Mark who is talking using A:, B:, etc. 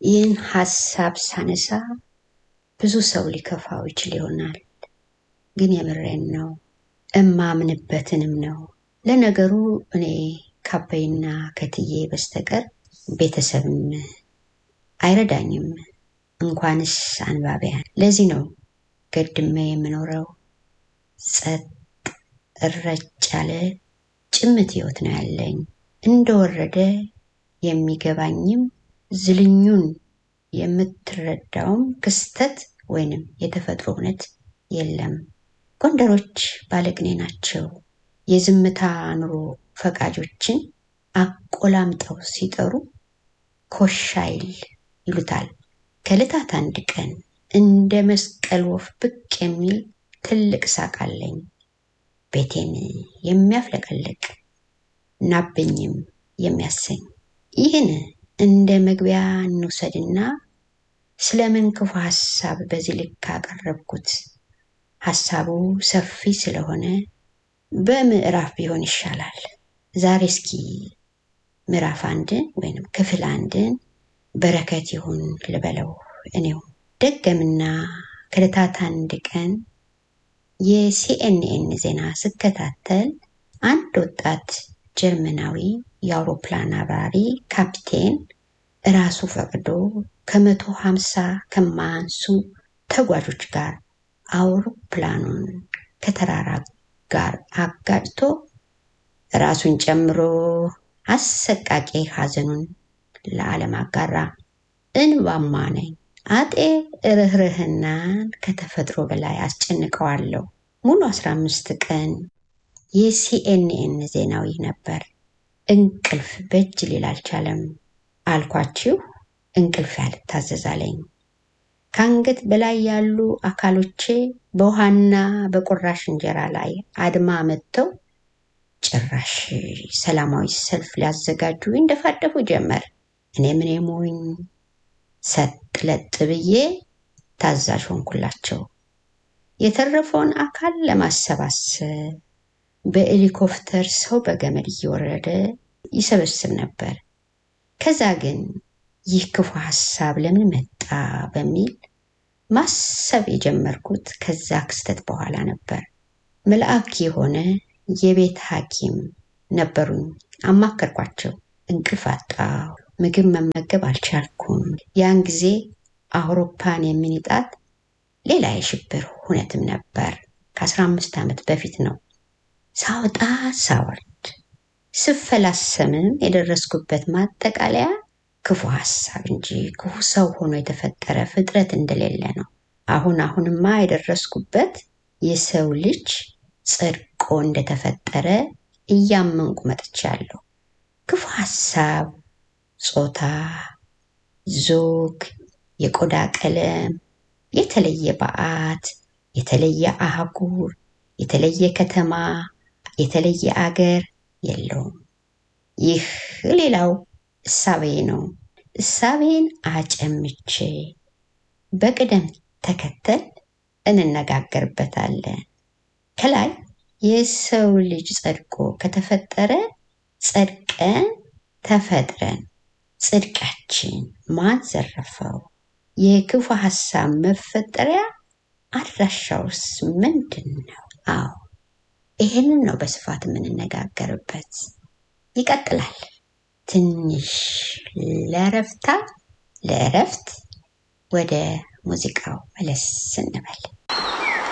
A: ይህን ሀሳብ ሳነሳ ብዙ ሰው ሊከፋው ይችል ይሆናል። ግን የምሬን ነው፣ እማምንበትንም ነው። ለነገሩ እኔ ካበይና ከትዬ በስተቀር ቤተሰብም አይረዳኝም፣ እንኳንስ አንባቢያን። ለዚህ ነው ገድሜ የምኖረው። ጸጥ እረጭ ያለ ጭምት ህይወት ነው ያለኝ። እንደወረደ የሚገባኝም ዝልኙን የምትረዳውም ክስተት ወይንም የተፈጥሮ እውነት የለም። ጎንደሮች ባለቅኔ ናቸው። የዝምታ ኑሮ ፈቃጆችን አቆላምጠው ሲጠሩ ኮሻይል ይሉታል። ከዕለታት አንድ ቀን እንደ መስቀል ወፍ ብቅ የሚል ትልቅ ሳቅ አለኝ። ቤቴን የሚያፍለቀልቅ ናብኝም የሚያሰኝ ይህን እንደ መግቢያ እንውሰድና ስለምን ክፉ ሀሳብ በዚህ ልክ አቀረብኩት? ሀሳቡ ሰፊ ስለሆነ በምዕራፍ ቢሆን ይሻላል። ዛሬ እስኪ ምዕራፍ አንድን ወይንም ክፍል አንድን በረከት ይሁን ልበለው እኔው ደገምና ከዕለታት አንድ ቀን የሲኤንኤን ዜና ስከታተል አንድ ወጣት ጀርመናዊ የአውሮፕላን አብራሪ ካፕቴን እራሱ ፈቅዶ ከመቶ ሀምሳ ከማያንሱ ተጓዦች ጋር አውሮፕላኑን ከተራራ ጋር አጋጭቶ ራሱን ጨምሮ አሰቃቂ ሐዘኑን ለዓለም አጋራ። እንባማ ነኝ። አጤ ርኅርህናን ከተፈጥሮ በላይ አስጨንቀዋለሁ። ሙሉ አስራ አምስት ቀን የሲኤንኤን ዜናዊ ነበር። እንቅልፍ በእጅ ሊል አልቻለም። አልኳችሁ እንቅልፍ ያልታዘዛለኝ። ከአንገት በላይ ያሉ አካሎቼ በውሃና በቁራሽ እንጀራ ላይ አድማ መጥተው ጭራሽ ሰላማዊ ሰልፍ ሊያዘጋጁ እንደፋደፉ ጀመር። እኔ ምን ሞኝ ሰጥ ለጥ ብዬ ታዛዥ ሆንኩላቸው። የተረፈውን አካል ለማሰባሰብ በሄሊኮፕተር ሰው በገመድ እየወረደ ይሰበስብ ነበር። ከዛ ግን ይህ ክፉ ሀሳብ ለምን መጣ በሚል ማሰብ የጀመርኩት ከዛ ክስተት በኋላ ነበር። መልአክ የሆነ የቤት ሐኪም ነበሩኝ። አማከርኳቸው። እንቅልፍ አጣሁ። ምግብ መመገብ አልቻልኩም። ያን ጊዜ አውሮፓን የሚንጣት ሌላ የሽብር ሁነትም ነበር። ከአስራ አምስት ዓመት በፊት ነው። ሳወጣ ሳወርድ ስፈላሰምም የደረስኩበት ማጠቃለያ ክፉ ሀሳብ እንጂ ክፉ ሰው ሆኖ የተፈጠረ ፍጥረት እንደሌለ ነው። አሁን አሁንማ የደረስኩበት የሰው ልጅ ጸድቆ እንደተፈጠረ እያመንኩ መጥቻለሁ። ክፉ ሀሳብ ጾታ፣ ዞግ፣ የቆዳ ቀለም፣ የተለየ በዓት፣ የተለየ አህጉር፣ የተለየ ከተማ፣ የተለየ አገር የለውም። ይህ ሌላው እሳቤ ነው። እሳቤን አጨምቼ በቅደም ተከተል እንነጋገርበታለን። ከላይ የሰው ልጅ ጸድቆ ከተፈጠረ ጸድቀን ተፈጥረን ጽድቃችን ማን ዘረፈው? የክፉ ሀሳብ መፈጠሪያ አድራሻውስ ምንድን ነው? አዎ ይሄንን ነው በስፋት የምንነጋገርበት። ይቀጥላል። ትንሽ ለረፍታ ለእረፍት ወደ ሙዚቃው መለስ እንበል።